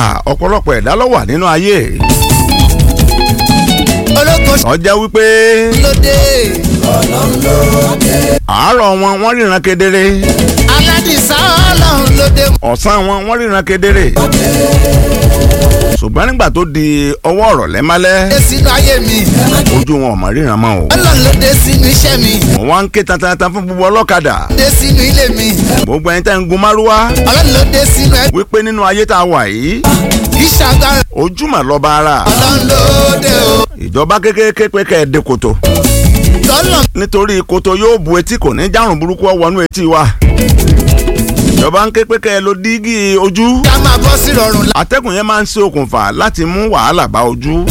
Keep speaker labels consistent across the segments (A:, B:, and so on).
A: Ah, ọ̀pọ̀lọpọ̀ ẹ̀dá ló wà nínú ayé
B: olóko
A: ọjà wípé
B: lóde
A: àárọ̀ wọn wọ́n ríran kedere
B: aládìsá ọlọ́run lóde
A: ọ̀sán wọn wọ́n ríran kedere ṣùgbọ́n nígbà tó di ọwọ́ ọ̀rọ̀ lẹ́málẹ́
B: dé sínú ayé mi
A: ojú wọn ò mọ̀ ríran mọ́ o
B: ọlọ́run ló dé sínú iṣẹ́ mi
A: wọ́n wá ń ké tantan fún gbogbo ọlọ́kadà
B: dé sínú ilé mi
A: gbogbo ẹni tẹ́ ń gun márúwá
B: ọlọ́run ló dé sínú ẹbí
A: wípé nínú ayé tá a wà yìí
B: kì í ṣàgbára
A: ojúmọ̀ lọ́ba ara
B: ọlọ́run ló dé o
A: ìjọba kékeré pé kẹ́ ẹ dé koto
B: lọ́lọ́
A: nítorí koto yóò bu etí kò ní járùn burúkú ọwọ́nú etí wa ìjọba ń ké pé kẹ́ ẹ lo dígí ojú
B: ká máa bọ́ sí rọrùn lá-
A: atẹ́gùn yẹn máa ń ṣe okùnfà láti mú wàhálà bá ojú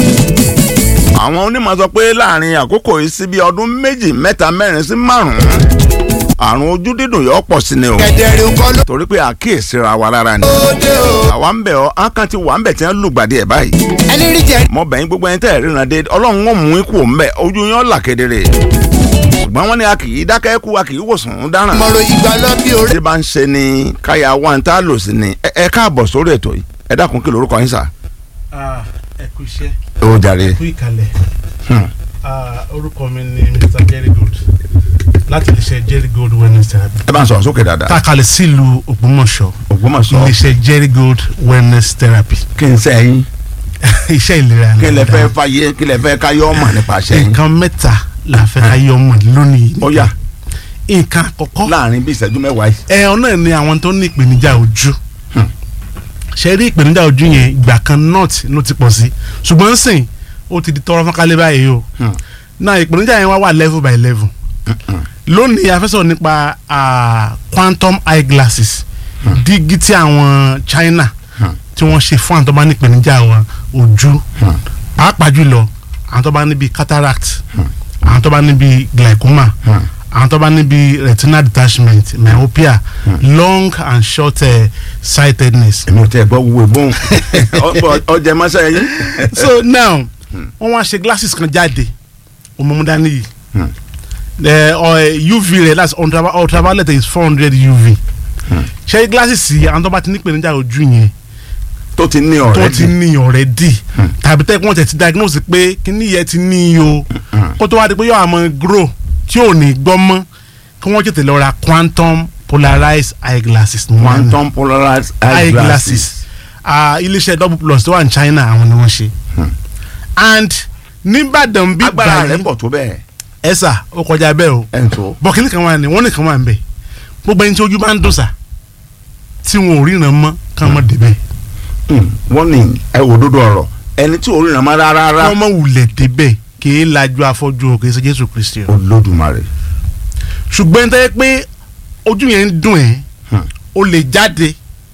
A: àwọn onímọ̀ sọ pé láàrin àkókò yìí sí bí ọdún méjì mẹ́ta mẹ́rin sí márùn-ún àrùn ojú dídùn yóò pọ̀ sí ni o
B: kẹ̀dẹ̀rẹ̀ kọ́ ló
A: torí pé àkíyèsí ra wa rárá ni
B: dé o
A: àwa ń bẹ̀ ọ́ ákàn ti wà ń bẹ̀ tí wọ́n lùgbàdì ẹ̀ báyìí
B: ẹni rí jẹ
A: mo bẹ̀yìn gbogbo ẹni tẹ́ ẹ̀ ríran dé ọlọ́run ó mú ikú òun bẹ̀ ojú yẹn là kedere ṣùgbọ́n wọ́n ní a kì í dákẹ́ kú a kì í wòsàn dáràn
B: mọ̀rọ̀ ìgbà lọ bí orí
A: tí bá ń ṣe ni káyà wá ń tá a lò sí ni ẹ ẹ káàbọ̀ sórí ètò yìí ẹ dákun kí lorúkọ yín sà.
C: Ah, ẹ kú iṣẹ́
A: ó jàre.
C: kú ìkàlẹ̀
A: Hmm.
C: Ah, orúkọ mi ni Mr. Jerry Gold láti iléeṣẹ́ Jerry Gold wellness therapy
A: ẹ bá ń sọ̀rọ̀ sókè dáadáa.
C: tákàlẹ̀ sílùú Ògbómọ̀ṣọ́
A: Ògbómọ̀ṣọ́
C: iléeṣẹ́ Jerry Gold wellness therapy
A: kí n sẹ́yìn
C: iṣẹ́ ìlera
A: kí lẹ fẹ́
C: dáadáa.
A: fàyè kí lẹ fẹ́ káyọ́ ọmọ nípa sẹ́yìn.
C: nǹkan mẹ́ta la fẹ́ ká yọ ọmọ lónìí
A: ó yá
C: nǹkan àkọ́kọ́
A: láàrin bí ìṣẹ́jú mẹ́wàá yìí.
C: ẹ̀hún náà ni àwọn tó ní ìpèníjà ojú
A: Hmm.
C: ṣe rí ìpèníjà ojú yẹn ìgbà kan north ló ti pọ̀ sí ṣùgbọ́n sìn ó ti di tọrọ fọ́nkálẹ̀ báyìí o
A: Hmm.
C: náà ìpèníjà yẹn wá wà level by level lónìí a fẹ́ sọ̀rọ̀ nípa ah, quantum eye glasses dígí tí àwọn China
A: Hmm.
C: tí wọ́n ṣe fún àwọn tó bá ní ìpèníjà àwọn ojú
A: Hmm.
C: pàápàá jùlọ àwọn tó bá níbi cataract àwọn tó bá níbi glaucoma
A: Hmm.
C: àwọn tó bá níbi retinal detachment myopia long and short uh, sightedness.
A: èmi ò tẹ́ ẹ gbọ́ wúwo ìbọn ọjà mọ́sá yín.
C: so now wọ́n wá ṣe glasses kan jáde òmùmúdání yìí
A: Hmm.
C: the uh, uv rẹ̀ that's ultra- ultraviolet is four hundred uv ṣe glasses yìí àwọn tó bá ti ní ìpèníjà ojú yẹn
A: tó ti ní
C: tó
A: ọ̀rẹ́
C: ti ní already tàbí tẹ́ wọ́n tẹ̀ ti diagnose pé kíní yẹn ti ní o kó tó wá di pé yóò àmọ́ grow tí ò ní gbọ́ mọ́ kí wọ́n tètè lọ ra quantum polarized eye glasses ní wọ́n á ní.
A: quantum polarized
C: eye glasses Ah, iléeṣẹ́ double plus tó wà ní China àwọn ni wọ́n ṣe and nìbàdàn bí
A: agbára rẹ̀
C: báyìí
A: pọ̀ tó bẹ́ẹ̀
C: ẹ̀sà ó kọjá bẹ́ẹ̀ o
A: ẹ̀ ń tó.
C: bọ̀kìnì kan wà ní wọ́n nìkan wà ń bẹ̀ gbogbo ẹni tí ojú bá ń dùn sà tí wọn ò ríran mọ́ kàn mọ́ débẹ̀
A: wọ́n ní ẹ wò dúdú ọ̀rọ̀ ẹni tí ò ríran mọ́ rárá
C: wọ́n mọ̀ wulẹ̀ débẹ̀ kì í lajú afọ́jú o kì í ṣe Jésù Kristi o
A: Olódùmarè.
C: ṣùgbọ́n tẹ́ pé ojú yẹn ń dùn ẹ́
A: Hmm.
C: o lè jáde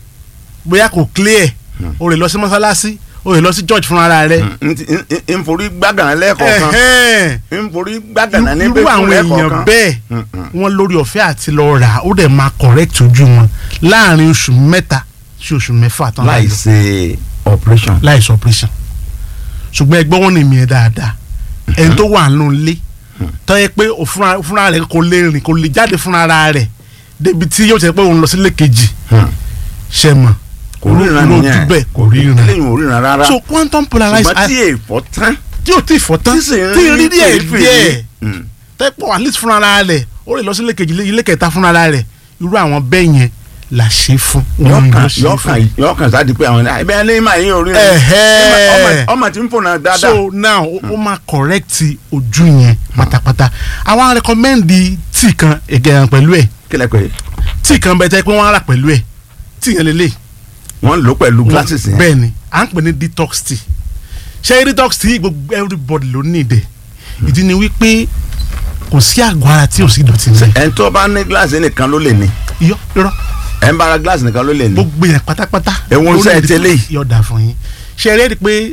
C: bóyá kò clear o lè lọ sí mọ́sálásí o lè lọ sí church fúnra rẹ̀
A: n ti- n- n- n forí gbàgànà lẹ́ẹ̀kọ̀ọ̀kan
C: ẹ̀hẹ́n.
A: n forí gbàgànà
C: irú
A: níbẹ̀ fún
C: àwọn èèyàn
A: lẹ́ẹ̀kọ̀ọ̀kan.
C: bẹ́ẹ̀
A: Mm, mm.
C: wọ́n lórí ọ̀fẹ́ àti lọ rà ó dẹ̀ máa correct ojú wọn láàrin oṣù mẹ́ta sí oṣù mẹ́fà tán
A: láì ṣe operation.
C: láì sọ operation ṣùgbọ́n ẹgbẹ́ wọn ni mi ẹ̀ dáadáa ẹni tó wà nínú ilé tó yẹ pé ó fúnra fúnra rẹ̀ kò lè rìn kò lè jáde fúnra rẹ̀ débi tí yóò tẹ́ pé òun lọ sílé kejì
A: Hmm.
C: ṣe mọ̀
A: kò ríran
C: irú
A: nìyẹn
C: ojú bẹ́ẹ̀ kò ríran
A: eléyìí ò ríran rárá
C: so quantum polarized
A: ṣùgbọ́n tí èèfọ̀ tán
C: tí o ti fọ́ tán
A: tí sì ń
C: tí rí díẹ̀
A: fèrèfèrè.
C: díẹ̀
A: Hmm.
C: tẹ́pọ̀ at least fúnra rẹ̀ ó lè lọ sí ilé kejì ilé kẹta fúnra rẹ̀ irú àwọn bẹ́ẹ̀ yẹn là ṣe fún. òun ló
A: yọkàn
C: ṣe
A: yọkàn
C: fún.
A: yọkàn sáà di pé àwọn ẹbí ẹni máa yín orí rẹ
C: Ẹ̀hẹ́.
A: ọmọ- ọmọ tí ń fònà dáadáa
C: so now ó ó máa correct ojú yẹn pátápátá àwọn recommend tíì kan ẹ̀gẹ̀rẹ̀ pẹ̀lú ẹ̀
A: kílẹ̀ pé
C: tíì kan bẹ́ẹ̀ tẹ́ pé wọ́n á rà pẹ̀lú ẹ̀ tíì yẹn lélẹ̀
A: wọ́n lò pẹ̀lú glasses yẹn
C: bẹ́ẹ̀ ni à ń pè ní detox tea ṣé detox tea gbogbo everybody ló ní ìdẹ̀ ìdí ni wípé kò sí àgọ́ ara tí ò sí ìdọ̀tí nílẹ̀
A: ẹni tó bá ní gíláàsì nìkan ló lè ní
C: iyọ́ irọ́
A: ẹ̀ ń bára gíláàsì nìkan ló lè ní
C: gbogbo yẹn pátápátá.
A: Èwo ń sẹ́ ẹ tẹ́lẹ̀ yìí?
C: yọ̀dà fún yín ṣe eré rí i pé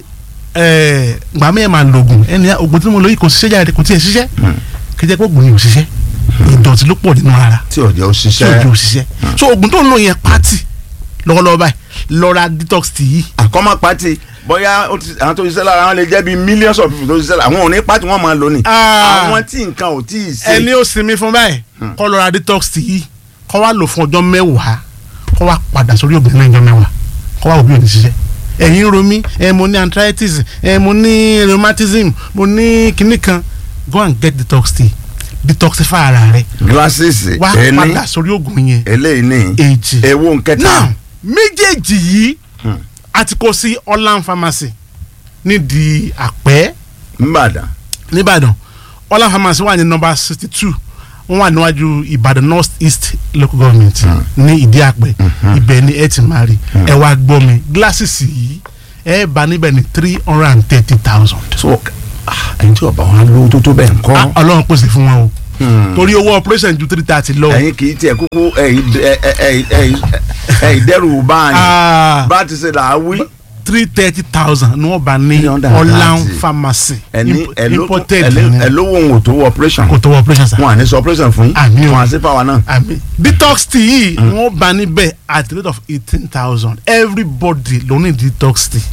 C: ẹ̀, gbà mí ẹ̀ máa lo oògùn ẹni oògùn tí mo lò yìí kò ṣiṣẹ́ jáde kò tiẹ̀ ṣiṣẹ́ kẹjẹ pé oògùn yìí ò ṣiṣẹ́ ìdọ̀tí ló pọ̀ nínú ara
A: tí ọ̀jẹ̀ ó
C: tí òjò
A: ṣiṣẹ́
C: ò ṣiṣẹ́ so oògùn tó ń lò yẹn pátì lọ́wọ́lọ́wọ́ báyìí lọ́ra detox tea yìí
A: àkọ́mọ́ pati bóyá ó ti- àwọn tó ṣiṣẹ́ lára wọn lè jẹ́ bíi millions of people tó ṣiṣẹ́ lára àwọn ò ní pati wọn máa lò ní.
C: Ah.
A: àwọn tí nǹkan ò tí ì ṣe.
C: ẹni ó sinmi fún báyìí kọ́ lọ́ra detox tea yìí kọ́ wá lò fún ọjọ́ mẹ́wàá kọ́ wá padà sórí obìnrin náà ọjọ́ mẹ́wàá kọ́ wá òbí ò ní ṣiṣẹ́ ẹ̀yìn ro mí ẹ̀ mo ní arthritis ẹ̀ mo ní rheumatism mo ní kinní kan go and get detox tea detoxify ara rẹ
A: glasses
C: wá
A: ẹni
C: padà sórí oògùn yẹn
A: eléyìí ní
C: èjì
A: ewu nkẹta
C: now méjèèjì yìí àti kó sí Orlan pharmacy nídìí àpẹ́
A: nìbàdàn
C: nìbàdàn Orlan pharmacy wà ní nọ́mbà sixty two wọ́n wà níwájú ìbàdàn north east local government ní ìdí àpẹ́ ibẹ̀ ni ẹ ti máa rí ẹ wá gbọ́ mi glasses yìí ẹ bá níbẹ̀ ní three hundred and thirty thousand.
A: so ah, ẹni tí ọba wọn lówó tó tó bẹ́ẹ̀ ń kọ́
C: ọlọ́run pèsè fún wọn o torí owó operation ju three thirty lọ.
A: ẹ̀yin kì í tiẹ̀ kúkú ẹ̀yin ẹ̀- ẹ̀- ẹ̀- ẹ̀- ẹ̀yin dẹ́rù báyìí
C: Ah,
A: bá ti ṣe là á wí
C: three thirty thousand ni wọ́n bá ní
A: 330.
C: Orlan pharmacy
A: ẹni
C: Imp- imported ni.
A: ẹlówó òun ò tó wọ operation
C: kò tó wọ operation sa.
A: wọn à ní sọ operation fún yín
C: Àmì o.
A: wọn à sí fáwa náà
C: àmì detox tea yìí wọ́n bá níbẹ̀ at the rate of eighteen thousand everybody ló ní detox tea.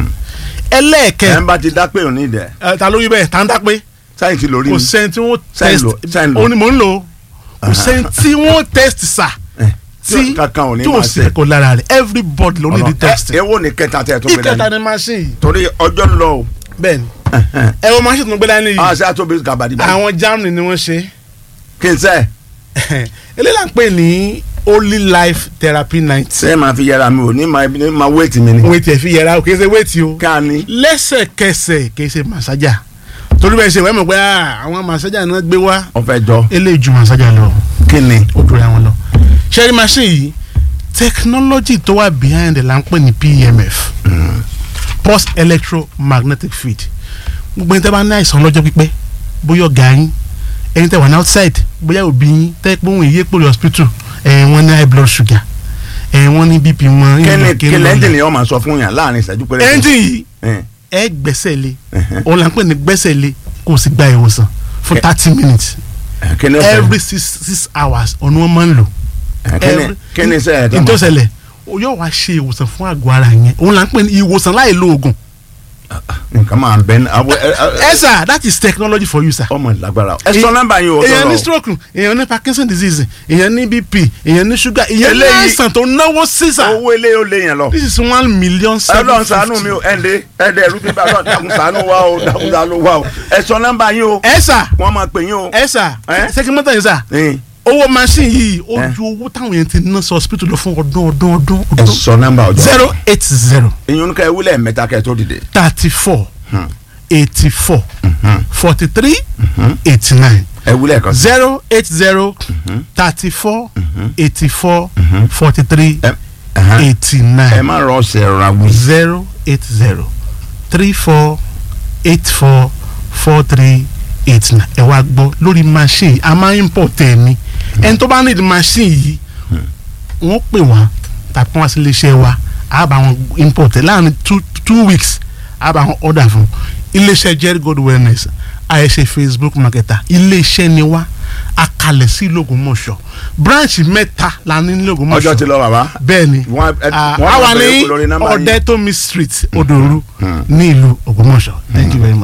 A: ẹ̀
C: ẹlẹ́ẹ̀kẹ́
A: ń bá ti dá pé òní dẹ̀
C: ẹ, ta ló rí bẹ́ẹ̀ tá ń dá pé
A: sáyìn ti lórí
C: kò
A: mi
C: sẹ́ni tí wọ́n
A: Sẹ́yìn
C: test
A: lò- sẹ́yìn lò.
C: òun ni mò ń lò ó. kò sẹ́ni tí wọ́n test sa
A: Eh,
C: tí
A: kankan ò ní
C: tí ò
A: máa
C: sí
A: ṣe.
C: kò lára rẹ̀ everybody ló ní
A: Ọlọ́run.
C: detox
A: Ẹ-
C: tea.
A: èwo ni kẹta tẹ tó gbé
C: ìkẹta
A: dání
C: ni machine yìí
A: torí ọjọ́ ń lọ o
C: bẹ́ẹ̀ ni ẹ wọ́n machine tó ń gbé dání yìí
A: a ṣe àtòbí gàbàdì báyìí
C: àwọn Germany ni wọ́n ṣe
A: kí n sẹ́
C: eléyìí là ń pè ní holy life therapy night
A: ṣé ẹ máa fi yẹra mi ò ní máa ní máa wéètì mi ni
C: wéètì ẹ̀ fi yẹra o kì í ṣe wéètì o
A: ká ní
C: lẹ́sẹ̀kẹsẹ̀ kì í ṣe màsájà torí bẹ́ẹ̀ ṣe wẹ́n mọ̀ pé ah, àwọn màsájà náà gbé wá
A: ọ̀fẹ́ jọ
C: eléyìí ju màsájà lọ
A: kí ni
C: ó dúró àwọn lọ. ṣẹ́rí machine yìí technology tó wà behind ẹ̀ là ń pè ní PEMF post electromagnetic field gbogbo ẹni tẹ́ bá ní àìsàn lọ́jọ́ pípẹ́ bóyá ọ̀gá yín ẹni tẹ́ wà ní outside bóyá òbí yín tẹ́ pé òun ìyé pòlì hospital ẹ̀ wọ́n ní high blood sugar ẹ̀ wọ́n ní bp wọn.
A: kí ni
C: ìlú
A: kí
C: òkè
A: lẹ́ńdì
C: lọ́lẹ̀.
A: ni wọ́n máa sọ fún yàn láàrin ìṣẹ́jú péré.
C: engine yìí
A: Eh,
C: ẹ gbẹ́sẹ̀ lé
A: Mhm.
C: òun là ń pè ní gbẹ́sẹ̀ lé kó o sì gba ìwòsàn fún
A: Ẹ-
C: thirty minutes
A: eh, kí ni ó ṣẹlẹ̀?
C: every six six hours ọ̀nà wọn máa ń lò.
A: Eh, kí ni- kí ni sẹ́yìn tó máa
C: ìtọ́sẹ̀lẹ̀ o yóò wá ṣe ìwòsàn fún àgọ́ ara yẹn òun là ń pè ní ìwòsàn láì lo oògùn.
A: nǹkan máa bẹ ní awọ ẹ ẹ
C: ẹ sà that is technology for you sir.
A: ọmọ ìlágbára ẹ sọ nọ́mbà yín o
C: èèyàn ní
A: sọ̀rọ̀
C: stroke èèyàn ní parkinson disease èèyàn ní bp èèyàn ní sugar èèyàn ní
A: Eléyìí-
C: àìsàn tó náwó sí sà.
A: owó ilé yóò lé yẹn lọ.
C: this is one million seven
A: Ọlọ́run ṣàánú mi o ẹnde ẹnde ẹrú bíbá Ọlọ́run dákun ṣàánú wa o dákun ṣàánú wa o ẹ sọ nọ́mbà yín o
C: ẹ sà
A: wọ́n máa pè yín o.
C: ẹ sà
A: Eh?
C: sẹkìmọ́tà yìí sà
A: Eh,
C: owó machine yìí ó
A: Eh?
C: ju owó táwọn yẹn ti ná sí hospital lọ fún ọdún ọdún ọdún
A: ẹ
C: ọdún.
A: sọ nọ́mbà ọjọ́
C: zero eight zero
A: ìyún ká ewúlẹ̀ mẹ́ta kẹ́ ẹ tó dìde.
C: thirty four eighty four forty three eighty nine
A: ewúlẹ̀ kan sí.
C: zero eight zero thirty four eighty four forty three
A: ẹ ẹhán.
C: eighty
A: ẹ
C: nine
A: má rọ ọsẹ ra wí.
C: zero eight zero three four eight four four three eight nine ẹ wá gbọ́ lórí machine a máa ń import ẹ̀ ní ẹni tó bá need machine yìí wọ́n pè wá tàbí wọ́n wá sí iléeṣẹ́ wa a bá wọn import ẹ̀ láàrin two two weeks a bá wọn order fún iléeṣẹ́ Jerry Gold Wellness àìṣe Facebook marketer iléeṣẹ́ ni wá akalẹ̀ sí l'Ògbómọ̀ṣọ́ branch mẹ́ta la ní ní l'Ògbómọ̀ṣọ́
A: ọjọ́ ti lọ bàbá.
C: bẹ́ẹ̀ni
A: Wọ́n- ẹ-
C: Ah,
A: wọ́n
C: a wà
A: bẹ̀rẹ̀
C: ní
A: kú lórí nọ́mbà yín.
C: ọ̀dẹ́tòmí street odòru ní ìlú Ògbómọ̀ṣọ́ thank you very much.